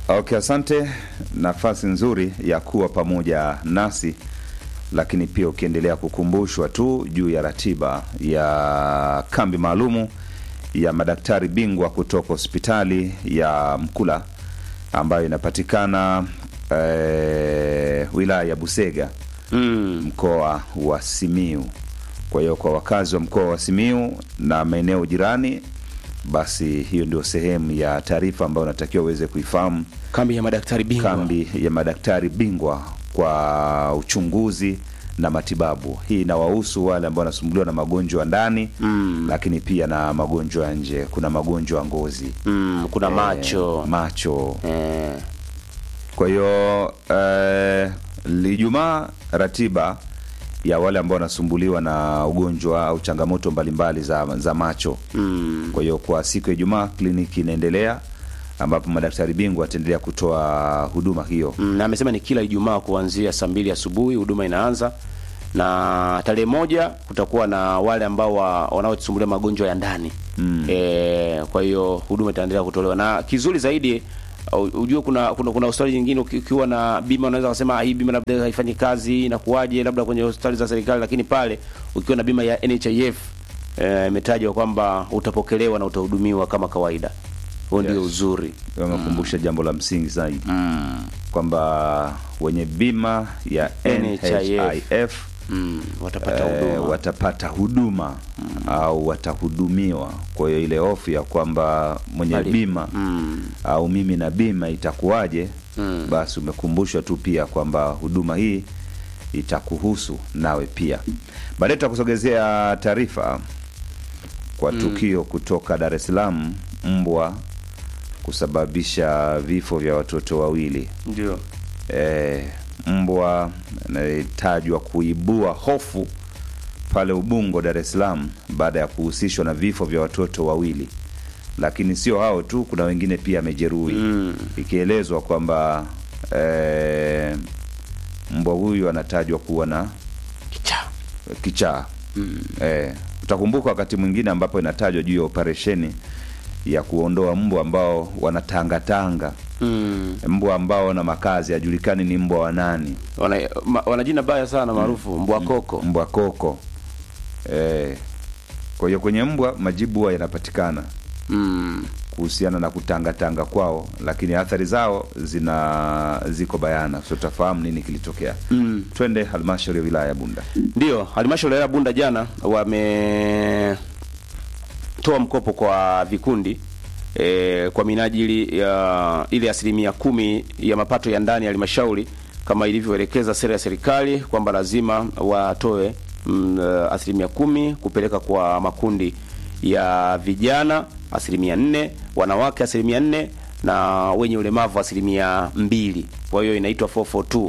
Okay, asante. Nafasi nzuri ya kuwa pamoja nasi, lakini pia ukiendelea kukumbushwa tu juu ya ratiba ya kambi maalumu ya madaktari bingwa kutoka hospitali ya Mkula ambayo inapatikana eh, wilaya ya Busega Mm. mkoa wa Simiu. Kwa hiyo kwa wakazi wa mkoa wa Simiu na maeneo jirani, basi hiyo ndio sehemu ya taarifa ambayo unatakiwa uweze kuifahamu. Kambi ya madaktari bingwa. Kambi ya madaktari bingwa kwa uchunguzi na matibabu. Hii inawahusu wale ambao wanasumbuliwa na magonjwa ya ndani Mm. lakini pia na magonjwa ya nje. Kuna magonjwa ya ngozi, Mm, kuna eh, macho. macho Eh. kwa hiyo eh, Ijumaa ratiba ya wale ambao wanasumbuliwa na ugonjwa au changamoto mbalimbali za, za macho. Mm. Kwa hiyo kwa siku ya Ijumaa kliniki inaendelea ambapo madaktari bingwa wataendelea kutoa huduma hiyo. Mm, na amesema ni kila Ijumaa kuanzia saa mbili asubuhi huduma inaanza, na tarehe moja kutakuwa na wale ambao wa- wanaosumbulia magonjwa ya ndani Mm. e, kwa hiyo huduma itaendelea kutolewa, na kizuri zaidi u- ujue kuna kuna, kuna hospitali nyingine uki- ukiwa na bima unaweza kusema "Ah, hii bima labda haifanyi kazi inakuwaje, labda kwenye hospitali za serikali, lakini pale ukiwa na bima ya NHIF eh, imetajwa kwamba utapokelewa na utahudumiwa kama kawaida. Huo ndio Yes. uzuri Wamekumbusha jambo la msingi zaidi mm. kwamba wenye bima ya NHIF Mm, watapata eh, huduma watapata huduma au watahudumiwa. Kwa hiyo ile hofu ya kwamba mwenye Mali- bima mm. au mimi na bima itakuwaje? Mm. Basi umekumbushwa tu pia kwamba huduma hii itakuhusu nawe pia. Baadaye tutakusogezea taarifa kwa tukio kutoka Dar es Salaam, mbwa kusababisha vifo vya watoto wawili. Ndio. E, mbwa anayetajwa kuibua hofu pale Ubungo, Dar es Salaam baada ya kuhusishwa na vifo vya watoto wawili. Lakini sio hao tu, kuna wengine pia amejeruhi Mm. ikielezwa kwamba e, mbwa huyu anatajwa kuwa na Kichaa. kichaa eh, utakumbuka wakati mwingine ambapo inatajwa juu ya operesheni ya kuondoa mbwa ambao wanatangatanga Mm. mbwa ambao na makazi hajulikani ni mbwa wa nani Wana, ma, wana jina baya sana maarufu mbwa koko. mbwa koko eh, kwa hiyo kwenye mbwa majibu huwa yanapatikana Mm. kuhusiana na kutangatanga kwao lakini athari zao zina ziko bayana so tutafahamu nini kilitokea Mm. twende halmashauri ya wilaya ya bunda Ndio, halmashauri ya Bunda jana wametoa mkopo kwa vikundi e, kwa minajili ya ile asilimia kumi ya mapato ya ndani ya halmashauri kama ilivyoelekeza sera ya serikali kwamba lazima watoe mm, eh, asilimia kumi kupeleka kwa makundi ya vijana asilimia nne, wanawake asilimia nne na wenye ulemavu asilimia mbili. Kwa hiyo inaitwa 442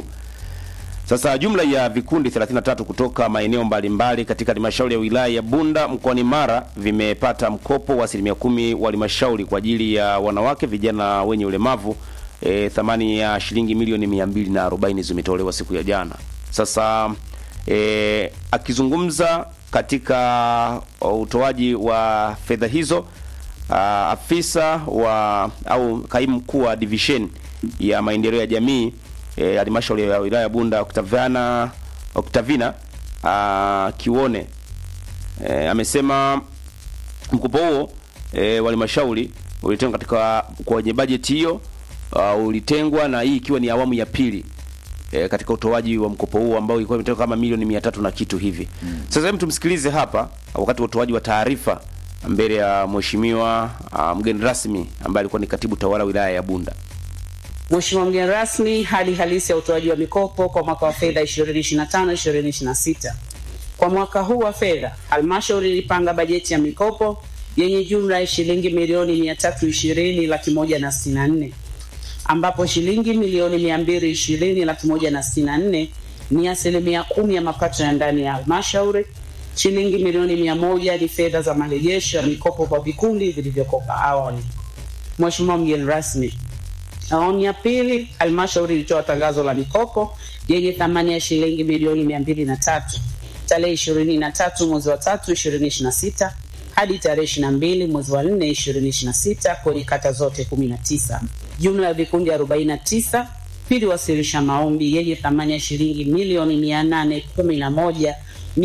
sasa jumla ya vikundi 33 kutoka maeneo mbalimbali katika halmashauri ya wilaya ya Bunda mkoani Mara vimepata mkopo wa asilimia kumi wa halmashauri kwa ajili ya wanawake, vijana wenye ulemavu. E, thamani ya shilingi milioni 240 zimetolewa siku ya jana. Sasa e, akizungumza katika utoaji wa fedha hizo a, afisa wa au kaimu mkuu wa division ya maendeleo ya jamii eh, halmashauri ya wilaya ya Bunda Octaviana Octavina ah, Kione eh, amesema mkopo huo eh, wa halmashauri ulitengwa katika kwenye bajeti hiyo uh, ulitengwa na hii ikiwa ni awamu ya pili eh, katika utoaji wa mkopo huo ambao ilikuwa imetengwa kama milioni mia tatu na kitu hivi. Sasa hebu tumsikilize hapa wakati wa utoaji wa taarifa mbele ya mheshimiwa uh, mgeni rasmi ambaye alikuwa ni katibu tawala wilaya ya Bunda. Mheshimiwa mgeni rasmi, hali halisi ya utoaji wa mikopo kwa mwaka wa fedha 2025-2026. Kwa mwaka huu wa fedha, halmashauri ilipanga bajeti ya mikopo yenye jumla ya shilingi milioni 320 laki moja na sitini na nne ambapo shilingi milioni 220 laki moja na sitini na nne ni asilimia kumi ya mapato ya ndani ya halmashauri. Shilingi milioni mia moja ni fedha za marejesho ya mikopo kwa vikundi vilivyokopa awali. Mheshimiwa mgeni rasmi, Awamu ya pili, halmashauri ilitoa tangazo la mikopo yenye thamani ya shilingi milioni mia mbili na tatu tarehe ishirini na tatu mwezi wa tatu ishirini ishirini na sita hadi tarehe 22 mwezi wa 4 2026 kwenye kata zote 19. Jumla ya vikundi 49 viliwasilisha maombi yenye thamani ya shilingi milioni 811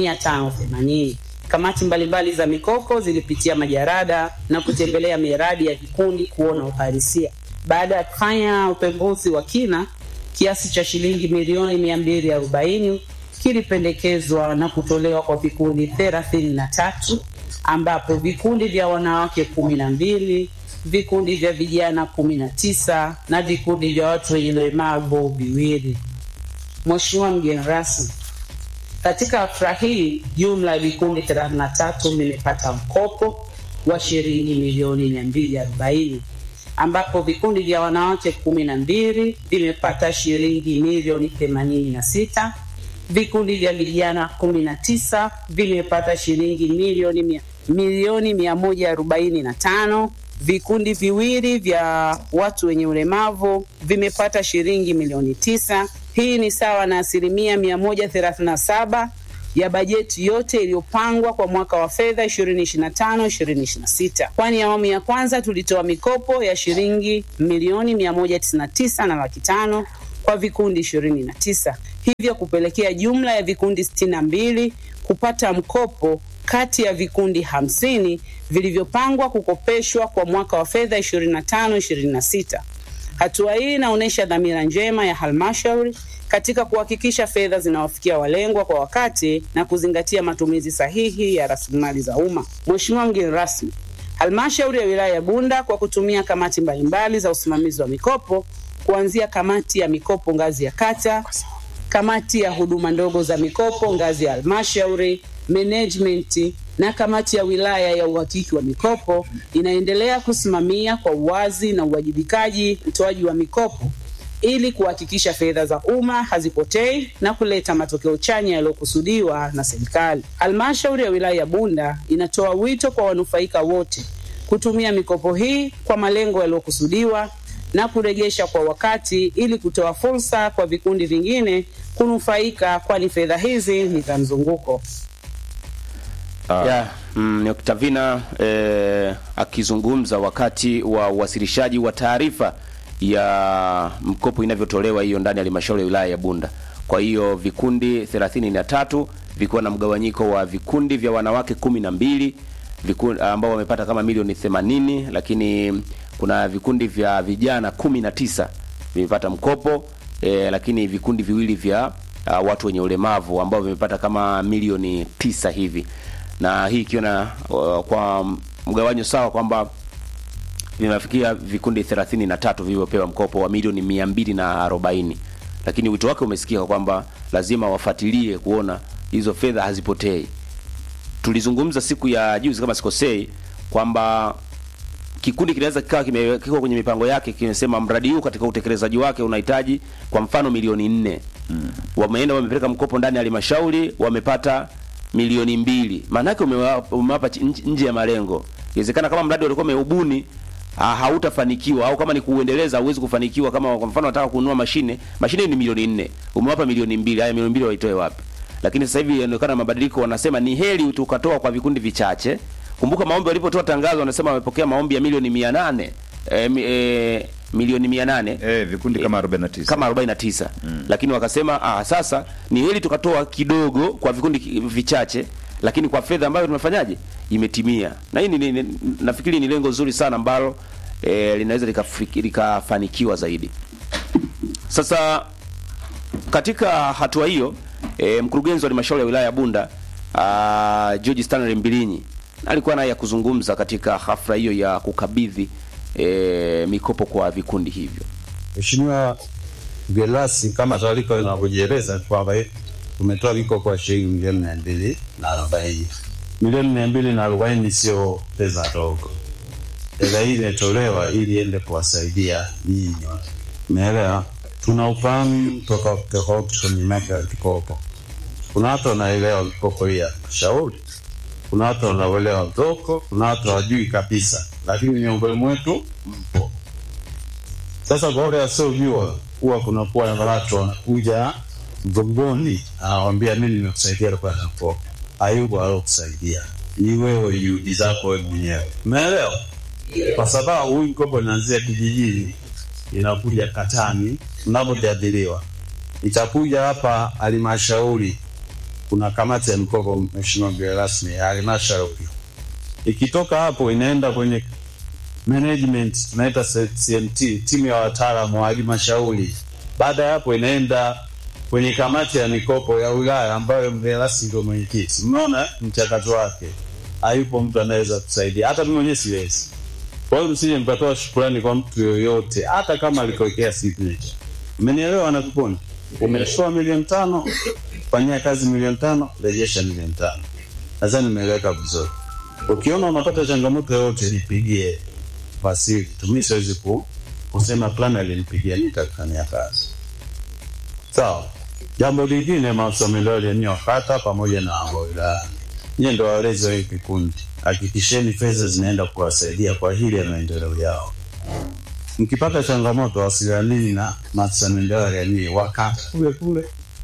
580. Kamati mbalimbali za mikopo zilipitia majarada na kutembelea miradi ya vikundi kuona uhalisia. Baada ya kufanya upembuzi wa kina, kiasi cha shilingi milioni 240 kilipendekezwa na kutolewa kwa vikundi 33 ambapo vikundi vya wanawake kumi na mbili, vikundi vya vijana kumi na tisa na vikundi vya watu wenye ulemavu viwili. Mheshimiwa mgeni rasmi, katika hafla hii jumla ya vikundi 33 vimepata mkopo wa shilingi milioni 240 ambapo vikundi vya wanawake kumi na mbili vimepata shilingi milioni 86 vikundi vya vijana kumi na tisa vimepata shilingi milioni mia, milioni mia moja arobaini na tano vikundi viwili vya watu wenye ulemavu vimepata shilingi milioni tisa hii ni sawa na asilimia mia moja thelathini na saba ya bajeti yote iliyopangwa kwa mwaka wa fedha 2025 2026 kwani awamu ya kwanza tulitoa mikopo ya shilingi milioni 199 na laki tano kwa vikundi 29 hivyo kupelekea jumla ya vikundi 62 kupata mkopo kati ya vikundi 50 vilivyopangwa kukopeshwa kwa mwaka wa fedha 25 26 hatua hii inaonyesha dhamira njema ya halmashauri katika kuhakikisha fedha zinawafikia walengwa kwa wakati na kuzingatia matumizi sahihi ya rasilimali za umma. Mheshimiwa mgeni rasmi, halmashauri ya wilaya ya Bunda kwa kutumia kamati mbalimbali za usimamizi wa mikopo kuanzia kamati ya mikopo ngazi ya kata, kamati ya huduma ndogo za mikopo ngazi ya halmashauri, management na kamati ya wilaya ya uhakiki wa mikopo inaendelea kusimamia kwa uwazi na uwajibikaji utoaji wa mikopo ili kuhakikisha fedha za umma hazipotei na kuleta matokeo chanya yaliyokusudiwa na serikali. Halmashauri ya wilaya ya Bunda inatoa wito kwa wanufaika wote kutumia mikopo hii kwa malengo yaliyokusudiwa na kurejesha kwa wakati ili kutoa fursa kwa vikundi vingine kunufaika, kwani fedha hizi ni za mzunguko. ya mm, ni Octavina eh, akizungumza wakati wa uwasilishaji wa taarifa ya mkopo inavyotolewa hiyo ndani ya halmashauri ya wilaya ya Bunda. Kwa hiyo vikundi 33 vikiwa na mgawanyiko wa vikundi vya wanawake kumi na mbili vikundi ambao wamepata kama milioni 80, lakini kuna vikundi vya vijana kumi na tisa vimepata mkopo eh, lakini vikundi viwili vya uh, watu wenye ulemavu ambao vimepata kama milioni tisa hivi, na hii ikiwa na uh, kwa mgawanyo sawa kwamba vimefikia vikundi 33 vilivyopewa mkopo wa milioni 240, lakini wito wake umesikika kwamba lazima wafuatilie kuona hizo fedha hazipotei. Tulizungumza siku ya juzi kama sikosei kwamba kikundi kinaweza kikawa kimewekwa kwenye mipango yake kimesema mradi huu katika utekelezaji wake unahitaji kwa mfano milioni nne mm. wameenda wamepeleka mkopo ndani ya halmashauri wamepata milioni mbili maana yake umewapa umewapa nje nje ya malengo inawezekana kama mradi walikuwa umeubuni ha, hautafanikiwa au kama ni kuuendeleza hauwezi kufanikiwa kama kwa mfano nataka kununua mashine mashine ni milioni nne umewapa milioni mbili haya milioni mbili waitoe wapi lakini sasa hivi inaonekana mabadiliko wanasema ni heri tukatoa kwa vikundi vichache kumbuka maombi walipotoa tangazo wanasema wamepokea maombi ya milioni 800 eh, mi- eh, milioni 800 Eh, vikundi kama 49. kama 49 mm. lakini wakasema ah, sasa ni heri tukatoa kidogo kwa vikundi ki- vichache lakini kwa fedha ambayo tumefanyaje imetimia na hii ni, ni, ni, nafikiri ni lengo zuri sana ambalo eh, linaweza likafiki- likafanikiwa zaidi sasa katika hatua hiyo e, mkurugenzi wa halmashauri ya wilaya ya Bunda uh, George Stanley Mbilinyi alikuwa naye ya kuzungumza katika hafla hiyo ya kukabidhi e, mikopo kwa vikundi hivyo. Mheshimiwa mgeni rasmi, kama taarifa inavyojieleza ni kwamba tumetoa mikopo kwa shilingi milioni mia mbili na arobaini. Milioni mia mbili na arobaini sio pesa ndogo. Fedha hii imetolewa ili iende kuwasaidia nyinyi, umeelewa? Tuna ufahamu tofauti tofauti kwenye mambo ya mikopo. Kuna watu wanaelewa mikopo hii ya shauri, kuna watu wanaelewa mtoko, kuna watu hawajui kabisa, lakini miongoni mwetu mpo. Sasa kwa wale wasiojua, huwa kunakuwa na watu wanakuja mgongoni, anawambia mimi nimekusaidia kwa mkopo. Hayupo alokusaidia, ni wewe juhudi zako wewe mwenyewe, umeelewa? Kwa sababu huyu mkopo inaanzia kijijini, inakuja katani, mnavyojadiliwa itakuja hapa halmashauri. Kuna kamati ya mikopo, mheshimiwa mgeni rasmi, ya halmashauri. Ikitoka hapo inaenda kwenye management, tunaita CMT, timu ya wataalamu wa halmashauri. Baada ya hapo inaenda kwenye kamati ya mikopo ya wilaya ambayo mgeni rasmi ndio mwenyekiti. Mnaona mchakato wake, hayupo mtu anaweza kusaidia, hata mimi mwenyewe siwezi. Kwa hiyo msije mkatoa shukrani kwa mtu yoyote, hata kama alikuwekea signature. Umenielewa nakupona? Umetoa milioni tano, fanyia kazi milioni tano, rejesha milioni tano. Nadhani nimeeleweka vizuri. Ukiona unapata changamoto yoyote, nipigie Vasili. Tumi siwezi ku kusema plan alinipigia nitakufanyia kazi. Sawa. Jambo lingine, maafisa miradi ya eneo kata pamoja na wilaya, nyie ndo walezi wa hii kikundi, hakikisheni fedha zinaenda kuwasaidia kwa hili ya maendeleo yao. Mkipata changamoto, wasilianini na maafisa maendeleo ya jamii wakata kule kule.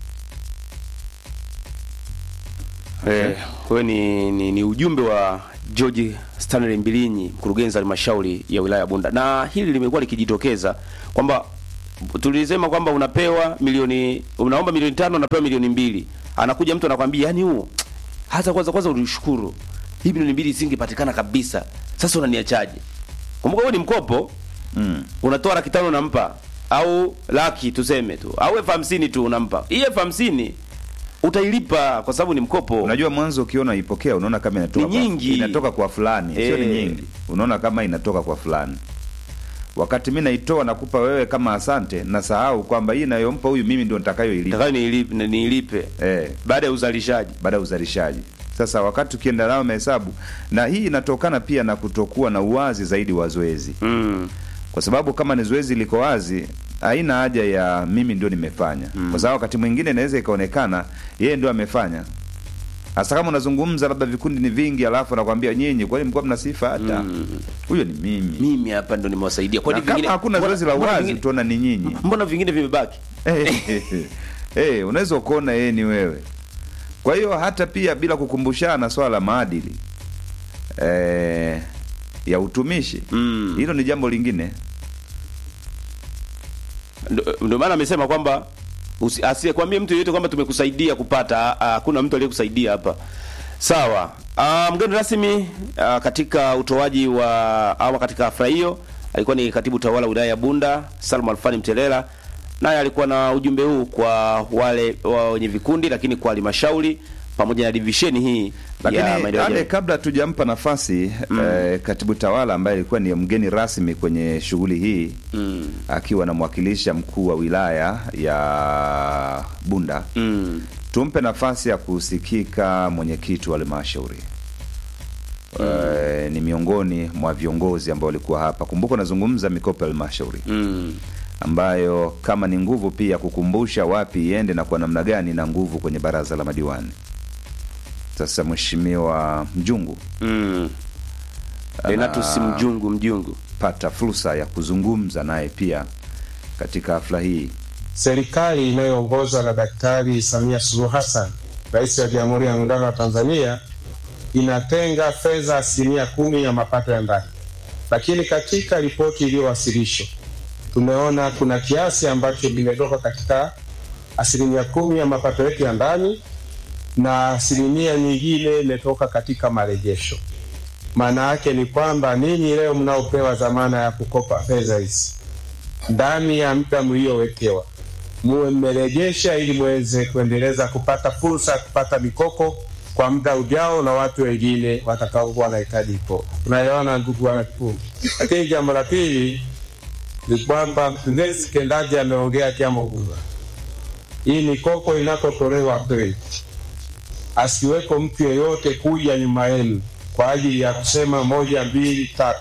Eh, huyo ni, ni, ni ujumbe wa George Stanley Mbilinyi, mkurugenzi wa halmashauri ya wilaya ya Bunda, na hili limekuwa likijitokeza kwamba tulisema kwamba unapewa milioni, unaomba milioni tano, unapewa milioni mbili, anakuja mtu anakwambia, yani huo hata kwanza kwanza ulishukuru hii milioni mbili isingepatikana kabisa, sasa unaniachaje? Kumbuka huo ni mkopo Mm. unatoa laki tano unampa au laki tuseme tu au elfu hamsini tu unampa hii elfu hamsini utailipa kwa sababu ni mkopo Unajua mwanzo ukiona ipokea unaona kama inatoka Ni kwa- nyingi. inatoka kwa fulani, sio ni Eh. nyingi. Unaona kama inatoka kwa fulani. Wakati mimi naitoa nakupa wewe kama asante, nasahau kwamba hii inayompa huyu mimi ndio nitakayoilipa. Nataka niilipe, niilipe Eh, baada ya uzalishaji baada ya uzalishaji. Sasa wakati ukienda nao mahesabu, na hii inatokana pia na kutokuwa na uwazi zaidi wa zoezi, mm. kwa sababu kama ni zoezi liko wazi, haina haja ya mimi ndio nimefanya, kwa sababu wakati mwingine inaweza ikaonekana yeye ndio amefanya. Hasa kama unazungumza labda vikundi ni vingi, alafu anakwambia nyinyi, kwani mlikuwa mna sifa hata huyo ni mimi. mimi hapa ndo nimewasaidia Na kwani kama vingine hakuna mbona- zoezi la mbona wazi, vingine- utaona ni nyinyi. mbona vingine vimebaki Eh, eh, unaweza ukaona yeye ni wewe. Kwa hiyo hata pia bila kukumbushana swala la maadili eh, ya utumishi Mm. hilo ni jambo lingine. Ndo- ndio maana amesema kwamba usi- asiyekwambie mtu yeyote kwamba tumekusaidia kupata ah, hakuna mtu aliyekusaidia hapa sawa Ah, mgeni rasmi ah, katika utoaji wa ama katika hafla hiyo alikuwa ni katibu tawala wilaya ya Bunda Salma Alfani Mtelela naye alikuwa na ujumbe huu kwa wale wa wenye vikundi lakini kwa halmashauri pamoja na divisheni hii ya Lakini maendeleo ya ale jamii. kabla tujampa nafasi eh, katibu tawala ambaye alikuwa ni mgeni rasmi kwenye shughuli hii Mm. akiwa anamwakilisha mkuu wa wilaya ya Bunda Mm. tumpe nafasi ya kusikika mwenyekiti wa halmashauri Eh, ni miongoni mwa viongozi ambao walikuwa hapa. Kumbuka unazungumza mikopo ya halmashauri Mm. ambayo kama ni nguvu pia kukumbusha wapi iende na kwa namna gani na nguvu kwenye baraza la madiwani. Sasa mheshimiwa Mjungu Mm. Renatus Mjungu Mjungu. pata fursa ya kuzungumza naye pia katika hafla hii. Serikali inayoongozwa na Daktari Samia Suluhu Hassan, Rais wa Jamhuri ya Muungano wa Tanzania, inatenga fedha asilimia kumi ya mapato ya ndani, lakini katika ripoti iliyowasilishwa tumeona kuna kiasi ambacho kimetoka katika asilimia kumi ya mapato yetu ya ndani na asilimia nyingine imetoka katika marejesho. Maana yake ni kwamba ninyi leo mnaopewa dhamana ya kukopa fedha hizi ndani ya muda mliowekewa muwe mmerejesha ili muweze kuendeleza kupata fursa ya kupata mikopo kwa muda ujao na watu wengine watakaokuwa wanahitaji mikopo. Tunaelewana ndugu wanakikundi. Lakini jambo la pili ni kwamba mkurugenzi mtendaji ameongea jambo kubwa. Hii mikopo inapotolewa kweli, asiweko mtu yeyote kuja nyuma yenu kwa ajili ya kusema moja, mbili, tatu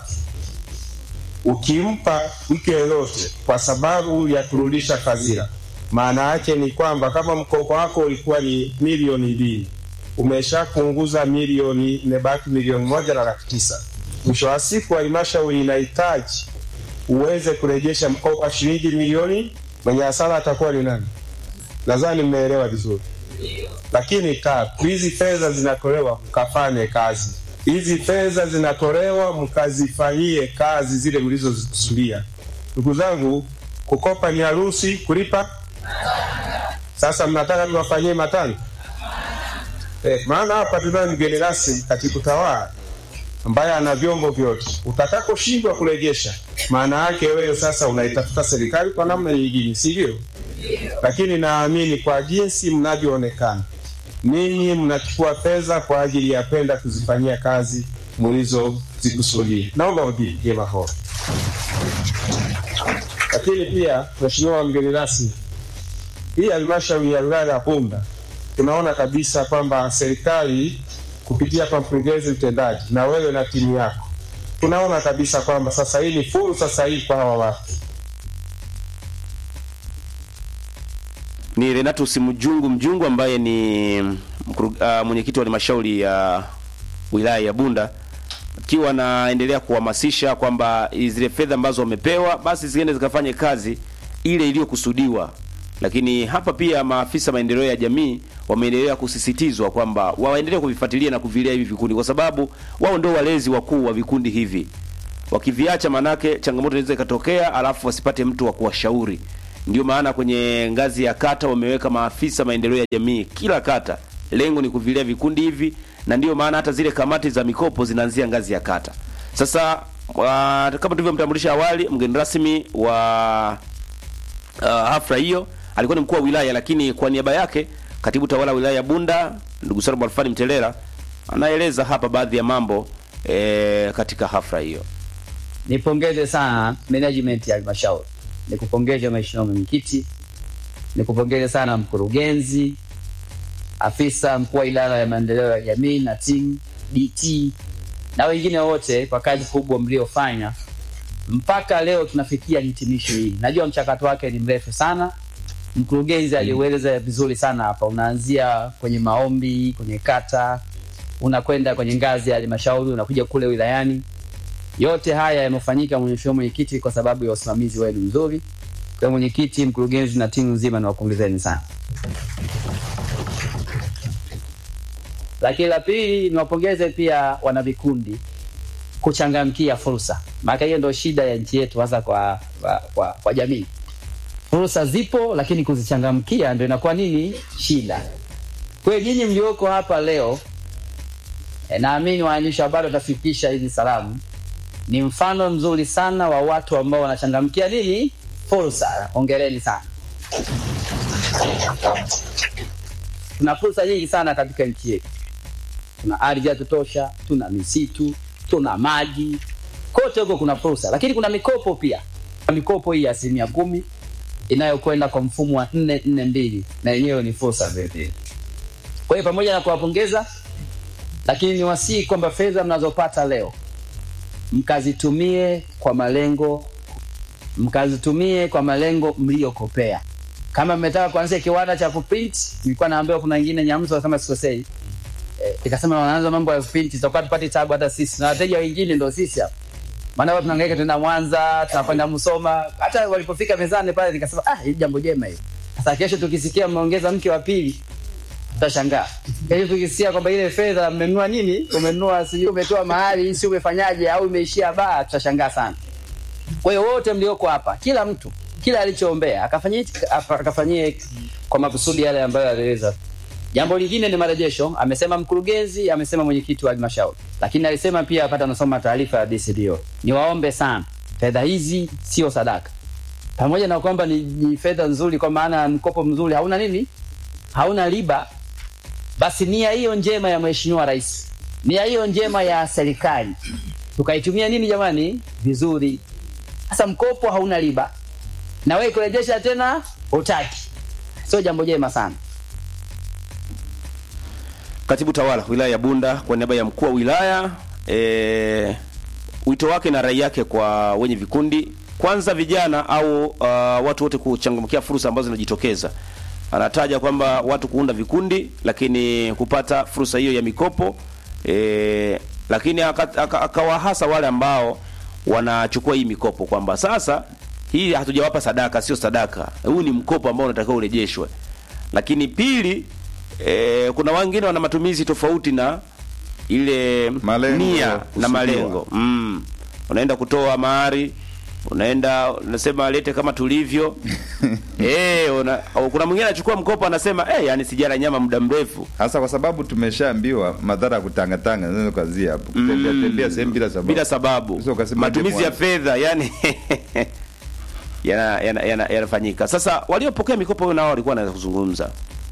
ukimpa mtu yeyote kwa sababu ya kurudisha fadhila, maana yake ni kwamba kama mkopo wako ulikuwa ni milioni mbili, umeshapunguza milioni, imebaki milioni moja na laki tisa. Mwisho wa siku halmashauri inahitaji uweze kurejesha mkopo wa shilingi milioni, mwenye hasara atakuwa ni nani? Nadhani mmeelewa vizuri. Lakini tatu, hizi fedha zinatolewa mkafanye kazi hizi fedha zinatolewa mkazifanyie kazi zile mlizozikusudia. Ndugu zangu, kukopa ni harusi, kulipa sasa mnataka tuwafanyie matano eh? Maana hapa tunayo mgeni rasmi katibu tawala ambaye ana vyombo vyote. Utakaposhindwa kurejesha, maana yake wewe sasa unaitafuta serikali kwa namna nyingine, si ndio? Lakini naamini kwa jinsi mnavyoonekana, ninyi mnachukua fedha kwa ajili ya kwenda kuzifanyia kazi mlizozikusudia. Naomba mpigie makofi. Lakini pia Mheshimiwa mgeni rasmi, hii halmashauri ya wilaya ya Bunda tunaona kabisa kwamba serikali kupitia kwa mkurugenzi mtendaji na wewe na timu yako, tunaona kabisa kwamba sasa hii ni fursa sahihi kwa hawa watu. Ni Renatus Mjungu Mjungu ambaye ni mkuru- ah, mwenyekiti wa halmashauri ya wilaya ya Bunda akiwa anaendelea kuhamasisha kwamba zile fedha ambazo wamepewa basi ziende zikafanye kazi ile iliyokusudiwa. Lakini hapa pia maafisa maendeleo ya jamii wameendelea kusisitizwa kwamba waendelee kuvifuatilia na kuvilea hivi vikundi, kwa sababu wao ndio walezi wakuu wa vikundi hivi. Wakiviacha, manake changamoto inaweza ikatokea, alafu wasipate mtu wa kuwashauri. Ndio maana kwenye ngazi ya kata wameweka maafisa maendeleo ya jamii kila kata, lengo ni kuvilea vikundi hivi, na ndio maana hata zile kamati za mikopo zinaanzia ngazi ya kata. Sasa wa, kama tulivyomtambulisha awali, mgeni rasmi wa uh, hafla hiyo alikuwa ni mkuu wa wilaya, lakini kwa niaba yake katibu tawala wa wilaya ya Bunda ndugu Salum Alfani Mtelela anaeleza hapa baadhi ya mambo e, katika hafla hiyo. Nipongeze sana management ya halmashauri, nikupongeze mheshimiwa mwenyekiti, nikupongeze sana mkurugenzi, afisa mkuu wa idara ya maendeleo ya jamii na timu DT na wengine wote kwa kazi kubwa mliofanya mpaka leo tunafikia hitimisho hili. Najua mchakato wake ni mrefu sana. Mkurugenzi aliueleza vizuri sana hapa, unaanzia kwenye maombi, kwenye kata, unakwenda kwenye ngazi ya halmashauri, unakuja kule wilayani. Yote haya yamefanyika, mheshimiwa mwenyekiti, kwa sababu ya usimamizi wenu mzuri. Kwa mwenyekiti, mkurugenzi na timu nzima, niwapongezeni sana. Lakini la pili, niwapongeze pia wanavikundi kuchangamkia fursa, maana hiyo ndio shida ya nchi yetu, hasa kwa, kwa, kwa, kwa jamii. Fursa zipo, lakini kuzichangamkia ndio inakuwa nini shida. Kwa hiyo nyinyi mlioko hapa leo e, naamini waandishi wa habari watafikisha hizi salamu ni mfano mzuri sana wa watu ambao wanachangamkia nini fursa. Hongereni sana. Tuna fursa nyingi sana katika nchi yetu. Tuna ardhi ya kutosha, tuna misitu, tuna maji, kote huko kuna fursa, lakini kuna mikopo pia. Mikopo hii ya asilimia kumi inayokwenda kwa mfumo wa nne nne mbili na yenyewe ni fursa vile vile. Kwa hiyo pamoja na kuwapongeza, lakini niwasihi kwamba fedha mnazopata leo mkazitumie kwa malengo mkazitumie kwa malengo mliyokopea. Kama mmetaka kuanzia kiwanda cha kuprint, nilikuwa naambiwa kuna wengine Nyamzo kama sikosei, eh, ikasema wanaanza mambo ya kuprint, tutakuwa tupate tabu hata sisi na wateja wengine ndio sisi hapa. Maana wao tunahangaika tena Mwanza, tunakwenda Musoma. Hata walipofika mezani pale nikasema ah, hili jambo jema hili. Sasa kesho tukisikia mmeongeza mke wa pili tutashangaa. Kesho tukisikia kwamba ile fedha mmenunua nini? Umenunua sijui umetoa mahali, si umefanyaje au imeishia baa, tutashangaa sana. Kwa hiyo wote mlioko hapa, kila mtu kila alichoombea akafanyie akafanyie kwa makusudi yale ambayo aliweza. Jambo lingine ni marejesho, amesema mkurugenzi, amesema mwenyekiti wa halmashauri, lakini alisema pia wakati anasoma taarifa ya DCDO, niwaombe sana, fedha hizi sio sadaka, pamoja na kwamba ni, ni fedha nzuri, kwa maana mkopo mzuri hauna nini, hauna riba, basi nia hiyo njema ya mheshimiwa rais, nia hiyo njema ya serikali tukaitumia nini jamani, vizuri. Sasa mkopo hauna riba na wewe kurejesha tena utaki, sio jambo jema sana. Katibu tawala wilaya ya Bunda kwa niaba ya mkuu wa wilaya e, wito wake na rai yake kwa wenye vikundi, kwanza vijana au uh, watu wote kuchangamkia fursa ambazo zinajitokeza. Anataja kwamba watu kuunda vikundi, lakini kupata fursa hiyo ya mikopo e, lakini akawahasa wale ambao wanachukua hii mikopo kwamba sasa hii hatujawapa sadaka, sio sadaka, huu ni mkopo ambao unatakiwa urejeshwe. Lakini pili, e, kuna wengine wana matumizi tofauti na ile Malengo nia na kusudiwa. malengo mm. unaenda kutoa mahari unaenda unasema lete kama tulivyo eh una, au kuna mwingine anachukua mkopo anasema eh yani sijala nyama muda mrefu hasa kwa sababu tumeshaambiwa madhara ya kutangatanga naweza kuanzia hapo kutembea tembea sehemu bila sababu bila sababu Sasa ukasema matumizi ya demu- fedha yani yanafanyika yana, yana, yanafanyika. sasa waliopokea mikopo nao walikuwa wanaweza kuzungumza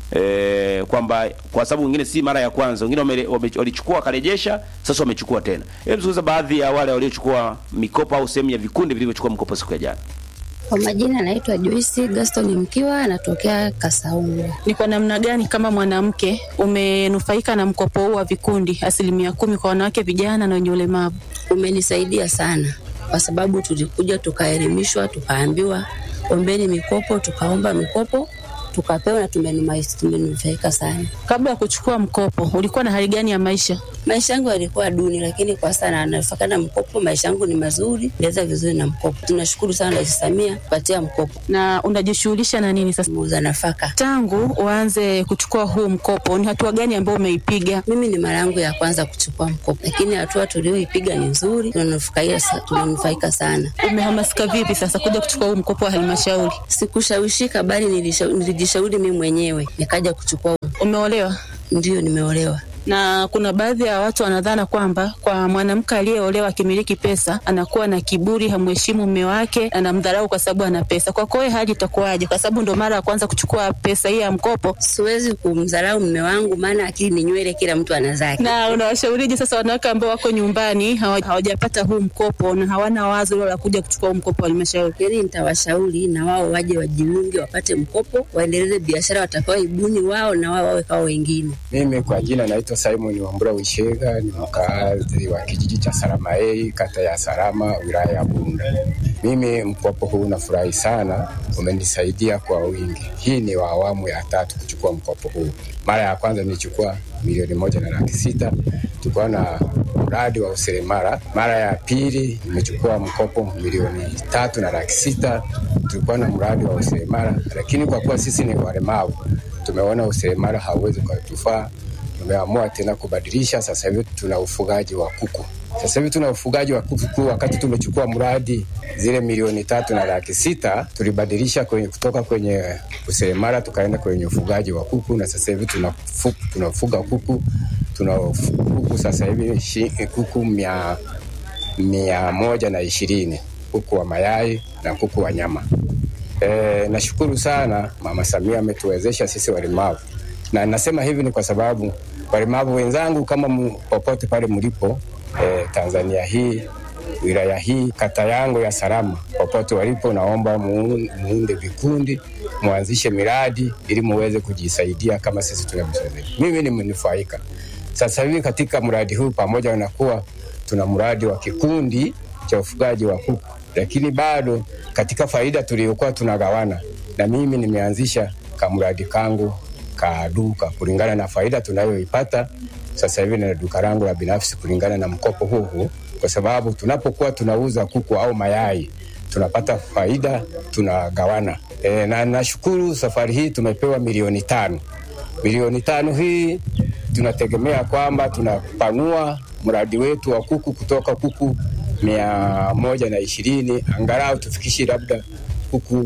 e, kwamba kwa sababu wengine si mara ya kwanza wengine wame- wame- walichukua wakarejesha sasa wamechukua tena hebu zungumza baadhi ya wale waliochukua mikopo au sehemu ya vikundi vilivyochukua mkopo siku ya jana Kwa majina anaitwa Joyce Gaston Mkiwa, anatokea Kasaunga. Ni kwa namna gani kama mwanamke umenufaika na mkopo huu wa vikundi asilimia kumi kwa wanawake, vijana na wenye ulemavu? Umenisaidia sana kwa sababu tulikuja tukaelimishwa, tukaambiwa ombeni mikopo, tukaomba mikopo tukapewa na tumenumai- tumenufaika sana. Kabla ya kuchukua mkopo, ulikuwa na hali gani ya maisha? Maisha yangu yalikuwa duni, lakini kwa sasa nanufaika na mkopo. Maisha yangu ni mazuri, naweza vizuri na mkopo. Tunashukuru sana Rais Samia kupatia mkopo. Na unajishughulisha na nini sasa? Muuza nafaka. Tangu uanze kuchukua huu mkopo, ni hatua gani ambayo umeipiga? Mimi ni mara yangu ya kwanza kuchukua mkopo, lakini hatua tulioipiga ni nzuri, tunanufaika sa- tunanufaika sana. Umehamasika vipi sasa kuja kuchukua huu mkopo wa halmashauri? Sikushawishika, bali nilisha- nilijishauri mimi mwenyewe nikaja kuchukua. Umeolewa? Ndio, nimeolewa. na kuna baadhi ya watu wanadhana kwamba kwa mwanamke aliyeolewa akimiliki pesa anakuwa na kiburi, hamheshimu mume wake, anamdharau kwa sababu ana pesa. Kwako wewe hali itakuwaje? Kwa sababu ndo mara ya kwanza kuchukua pesa hii ya mkopo, Siwezi kumdharau mume wangu, maana akili ni nywele, kila mtu ana zake. na unawashaurije sasa wanawake ambao wako nyumbani hawa- hawajapata huu mkopo na hawana wazo hilo la kuja kuchukua huu mkopo wa halmashauri? Yani nitawashauri na wao waje wajiunge, wapate mkopo, waendeleze biashara watakaoibuni wao, na wao wawe kama wengine. Mimi kwa jina naitwa Simon Wambura Wishega, ni mkaazi wa kijiji cha Saramaei, kata ya Sarama, wilaya ya Bunda. Mimi mkopo huu nafurahi sana, umenisaidia kwa wingi. Hii ni wa awamu ya tatu kuchukua mkopo huu. Mara ya kwanza nilichukua milioni moja na laki sita tulikuwa na mradi wa useremala. Mara ya pili nimechukua mkopo milioni tatu na laki sita tulikuwa na mradi wa useremala, lakini kwa kuwa sisi ni walemavu tumeona useremala hauwezi ukatufaa, tumeamua tena kubadilisha. Sasa hivi tuna ufugaji wa kuku. Sasa hivi tuna ufugaji wa kuku. Wakati tumechukua mradi zile milioni tatu na laki sita tulibadilisha kwenye, kutoka kwenye useremala tukaenda kwenye ufugaji wa kuku, na sasa hivi tunafu- tunafuga kuku tuna kuku sasa hivi shi- kuku mia, mia moja na ishirini kuku wa mayai na kuku wa nyama. E, nashukuru sana Mama Samia ametuwezesha sisi walemavu, na nasema hivi ni kwa sababu walemavu wenzangu kama mu, popote pale mlipo e, Tanzania hii wilaya hii kata yangu ya Salama, popote walipo, naomba muun- muunde vikundi, muanzishe miradi ili muweze kujisaidia kama sisi tunavyosaidia. Mimi ni mnufaika sasa hivi katika mradi huu, pamoja na kuwa tuna mradi wa kikundi cha ufugaji wa kuku, lakini bado katika faida tuliyokuwa tunagawana, na mimi nimeanzisha kamradi kangu ka duka kulingana na faida tunayoipata sasa hivi na duka langu la binafsi kulingana na mkopo huu huu, kwa sababu tunapokuwa tunauza kuku au mayai tunapata faida tunagawana. E, na nashukuru safari hii tumepewa milioni tano. Milioni tano hii tunategemea kwamba tunapanua mradi wetu wa kuku kutoka kuku mia moja na ishirini angalau tufikishe labda kuku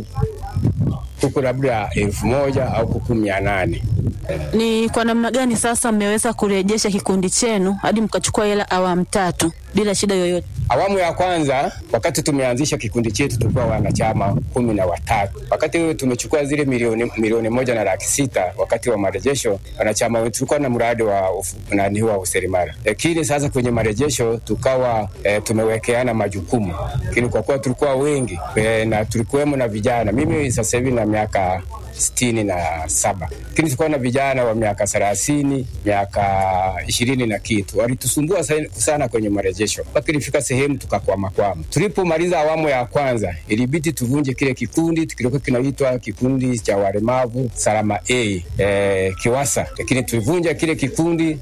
kuku labda elfu moja au kuku mia nane. Ni kwa namna gani sasa mmeweza kurejesha kikundi chenu hadi mkachukua hela awamu tatu bila shida yoyote? Awamu ya kwanza, wakati tumeanzisha kikundi chetu, tulikuwa wanachama kumi na watatu. Wakati huo tumechukua zile milioni, milioni moja na laki sita wakati wa marejesho, wanachama wetu tulikuwa na mradi wa ufu- nani wa useremala, lakini sasa kwenye marejesho tukawa e, tumewekeana majukumu, lakini kwa kuwa tulikuwa wengi e, na tulikuwemo na vijana, mimi sasa hivi na miaka sitini na saba lakini tulikuwa na vijana wa miaka thelathini miaka ishirini na kitu walitusumbua sa- sana kwenye marejesho mpaka ilifika sehemu tukakwamakwama tulipomaliza awamu ya kwanza ilibidi tuvunje kile kikundi kilikuwa kinaitwa kikundi cha walemavu salama a e, kiwasa lakini tulivunja kile kikundi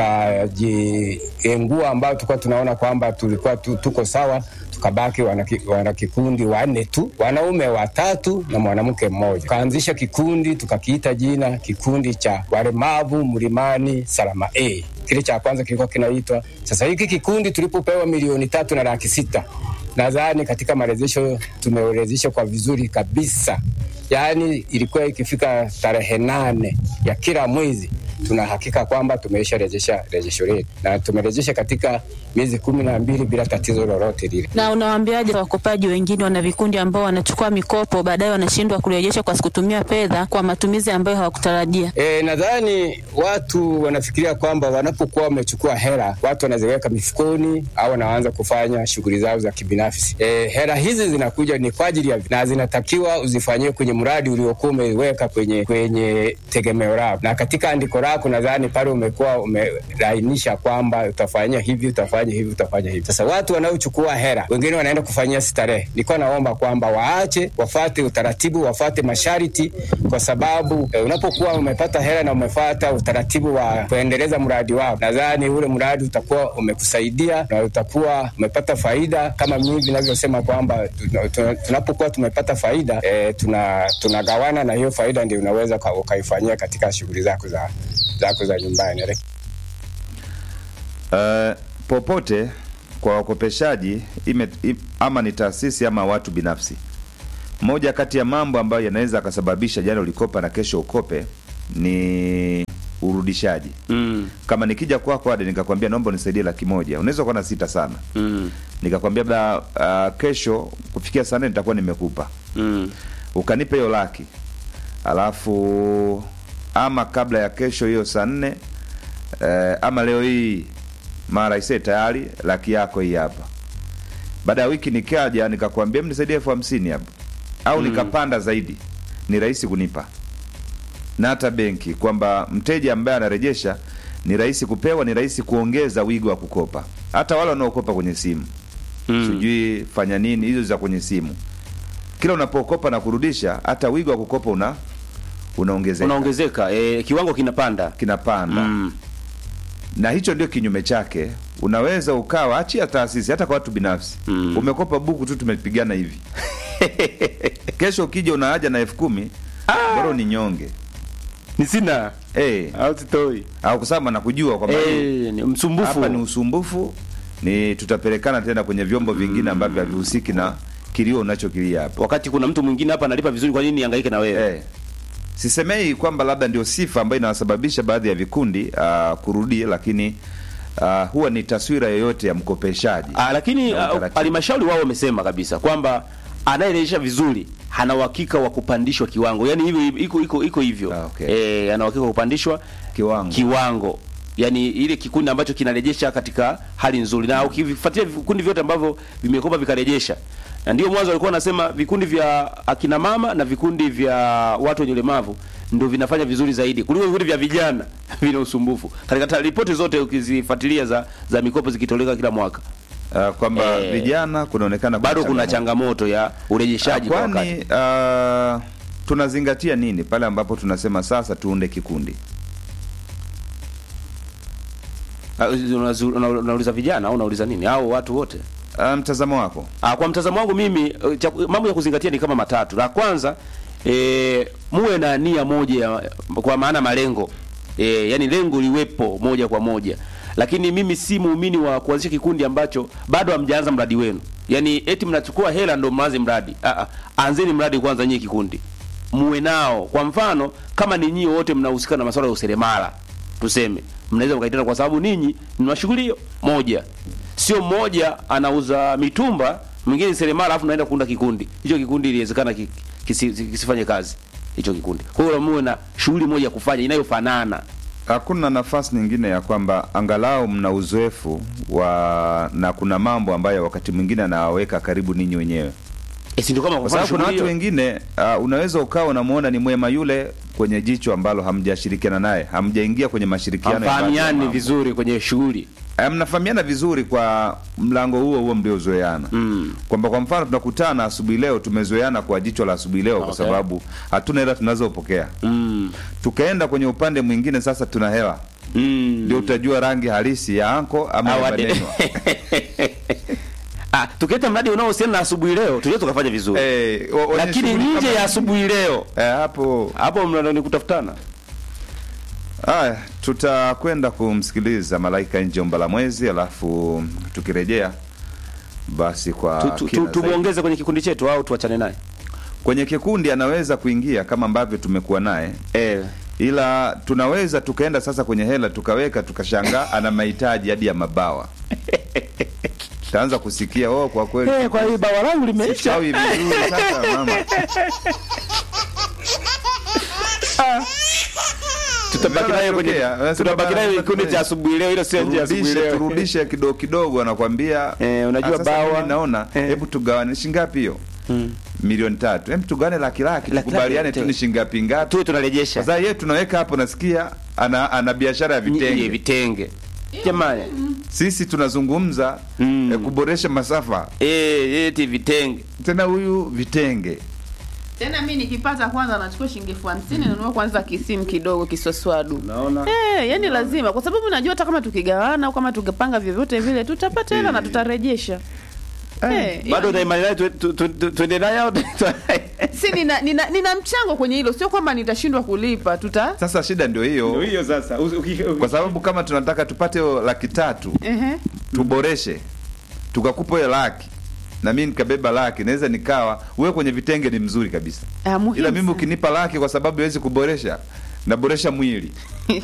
tukajiengua ambao tulikuwa tunaona kwamba tulikuwa tu, tuko sawa tukabaki wanaki- wanakikundi wanne tu, wanaume watatu na mwanamke mmoja. Tukaanzisha kikundi tukakiita jina kikundi cha walemavu mlimani Salama A. kile cha kwanza kilikuwa kinaitwa. Sasa hiki kikundi tulipopewa milioni tatu na laki sita nadhani katika marejesho tumerejesha kwa vizuri kabisa. Yaani ilikuwa ikifika tarehe nane ya kila mwezi tuna hakika kwamba tumeisha rejesha rejesho letu na tumerejesha katika miezi kumi na mbili bila tatizo lolote lile. Na unawaambiaje wakopaji wengine wana vikundi ambao wanachukua mikopo baadaye wanashindwa kurejesha kwa kutumia fedha kwa matumizi ambayo hawakutarajia? E, nadhani watu wanafikiria kwamba wanapokuwa wamechukua hela watu wanaziweka mifukoni au wanaanza kufanya shughuli zao za kibinafsi. E, hela hizi zinakuja ni kwa ajili ya na zinatakiwa uzifanyie kwenye mradi uliokuwa umeweka kwenye kwenye tegemeo lako, na katika andiko lako nadhani pale umekuwa umelainisha kwamba utafanya hivi utafanya hivi utafanya hivi. Sasa watu wanaochukua hela wengine wanaenda kufanyia starehe. Nilikuwa naomba kwamba waache wafate utaratibu, wafate masharti, kwa sababu e, unapokuwa umepata hela na umefata utaratibu wa kuendeleza mradi wao, nadhani ule mradi utakuwa umekusaidia na utakuwa umepata faida, kama mimi vinavyosema kwamba tuna- tuna- tunapokuwa tumepata faida e, tuna tunagawana na hiyo faida ndio unaweza uka- ukaifanyia katika shughuli zako za zako za nyumbani. Uh, popote kwa wakopeshaji ime, im, ama ni taasisi ama watu binafsi, moja kati ya mambo ambayo yanaweza akasababisha jana ulikopa na kesho ukope ni urudishaji. Mm. Kama nikija kwako Ade nikakwambia naomba unisaidie laki moja, unaweza kuwa na sita sana, Mm. nikakwambia labda uh, kesho kufikia saa nne nitakuwa nimekupa Mm. ukanipa hiyo laki, alafu ama kabla ya kesho hiyo saa nne eh, ama leo hii mara ise tayari laki yako hii hapa. Baada ya wiki nikaja nikakwambia mnisaidie elfu hamsini hapa au Mm. nikapanda zaidi, ni rahisi kunipa na hata benki kwamba mteja ambaye anarejesha ni rahisi kupewa, ni rahisi kuongeza wigo wa kukopa. Hata wale wanaokopa kwenye simu Mm. sijui fanya nini hizo za kwenye simu, kila unapokopa na kurudisha, hata wigo wa kukopa una unaongezeka Unaongezeka e, kiwango kinapanda. kinapanda Mm. na hicho ndio kinyume chake. Unaweza ukawa achia taasisi, hata kwa watu binafsi Mm. umekopa buku tu, tumepigana hivi kesho ukija una haja na elfu kumi bora ni nyonge Ni sina hey, au sitoi. au kusema na kujua kwamba Eh, ni msumbufu. hapa ni usumbufu, ni tutapelekana tena kwenye vyombo vingine ambavyo havihusiki na kilio unachokilia hapa. Wakati kuna mtu mwingine hapa analipa vizuri, kwa nini nihangaike na wewe? Eh, sisemei kwamba labda ndio sifa ambayo inawasababisha baadhi ya vikundi uh, kurudi, lakini uh, huwa ni taswira yoyote ya mkopeshaji. Ah, lakini Na ah, utaratibu. halmashauri wao wamesema kabisa kwamba anayerejesha vizuri hana uhakika wa kupandishwa kiwango, yaani hivyo iko iko iko hivyo Ah, okay. eh, ana uhakika wa kupandishwa Kiwango. kiwango yaani ile kikundi ambacho kinarejesha katika hali nzuri, na ukivifuatia vikundi vyote ambavyo vimekopa vikarejesha, na ndio mwanzo walikuwa wanasema vikundi vya akina mama na vikundi vya watu wenye ulemavu ndio vinafanya vizuri zaidi kuliko vikundi vya vijana vina usumbufu. Katika ta- ripoti zote ukizifuatilia za za mikopo zikitoleka kila mwaka Uh, kwamba Eh, vijana kunaonekana bado kuna changamoto. changamoto ya urejeshaji kwa wakati. kwani uh, tunazingatia nini pale ambapo tunasema sasa tuunde kikundi? Ah, unazu- una- Unauliza vijana au unauliza nini au watu wote? Uh, mtazamo wako Ah, kwa mtazamo wangu mimi eh, cha- mambo ya kuzingatia ni kama matatu. La kwanza e, muwe na nia moja ya, kwa maana malengo e, yani lengo liwepo moja kwa moja, lakini mimi si muumini wa kuanzisha kikundi ambacho bado hamjaanza mradi wenu, yani eti mnachukua hela ndo mwanze mradi. Ah, ah, anzeni mradi kwanza nyie kikundi muwe nao. Kwa mfano kama ni nyie wote mnahusika na masuala ya useremala tuseme, mnaweza mkaitana kwa sababu ninyi ni mashughuli hiyo moja, sio mmoja anauza mitumba mwingine ni seremala, alafu naenda kuunda kikundi. Hicho kikundi iliwezekana ki, kisi, kisifanye kazi hicho kikundi. Kwa hiyo muwe na shughuli moja ya kufanya inayofanana. hakuna nafasi nyingine ya kwamba angalau mna uzoefu wa na kuna mambo ambayo wakati mwingine anawaweka karibu ninyi wenyewe, E, si ndio kama kwa kufanya sababu kuna shughuli watu hiyo? wengine uh, unaweza ukawa unamuona ni mwema yule kwenye jicho ambalo hamjashirikiana naye, hamjaingia kwenye mashirikiano ya baadhi ya hamfahamiani mambo. vizuri kwenye shughuli Eh, mnafahamiana vizuri kwa mlango huo huo mliozoeana mm. kwamba kwa mfano tunakutana asubuhi leo, tumezoeana kwa jicho la asubuhi leo, kwa Okay. sababu hatuna hela tunazopokea. Mm. Tukaenda kwenye upande mwingine, sasa tuna hela, Mm. ndio utajua rangi halisi ya anko ama ya Awade- maneno. ah, tukileta mradi unaohusiana na asubuhi leo tunaweza tukafanya vizuri Eh, wa- wenye lakini shughuli nje kama- ya asubuhi leo eh, hapo hapo mnadoni kutafutana Haya, tutakwenda kumsikiliza Malaika Njomba la Mwezi, alafu tukirejea basi kwa Tu- tu- kina tu- zaidi. tumuongeze kwenye kikundi chetu au tuachane naye kwenye kikundi anaweza kuingia kama ambavyo tumekuwa naye eh. ila tunaweza tukaenda sasa kwenye hela tukaweka tukashangaa ana mahitaji hadi ya mabawa taanza kusikia oh, kwa kweli Eh, kwa hiyo bawa langu limeisha Sichawi vizuri sasa mama tutabaki naye kwenye Unatokea, unasema tutabaki naye bana, kikundi cha asubuhi leo, hilo sio nje ya asubuhi turudishe leo. turudishe kidogo kidogo anakwambia Eh, unajua "Ah, sasa bawa." mimi naona Eh. hebu tugawane shingapi hiyo Mm. milioni tatu hebu tugawane laki laki Laki tukubaliane laki, tu ni shingapi ngapi tuwe tunarejesha sasa yeye tunaweka hapo nasikia ana ana biashara ya vitenge vitenge vitenge jamani sisi tunazungumza Mm. eh, kuboresha masafa eh eti vitenge tena huyu vitenge tena mi nikipata kwanza nachukua shilingi elfu hamsini nanunua kwanza kisimu kidogo kiswaswadu naona Eh, yani lazima kwa sababu najua hata kama tukigawana au kama tukipanga vyovyote vile tutapata hela na tutarejesha Eh, bado hiyo- na imani naye tu- tu- tu- tu- tuende naye au si nina, nina, nina mchango kwenye hilo sio kwamba nitashindwa kulipa tuta sasa shida ndio hiyo hiyo sasa Usi- uki- uki- kwa sababu kama tunataka tupate hiyo laki tatu Ehe. tuboreshe tukakupa hiyo laki na mimi nikabeba laki naweza nikawa wewe kwenye vitenge ni mzuri kabisa Ah, muhimu ila mimi sana. ukinipa laki kwa sababu hawezi kuboresha naboresha mwili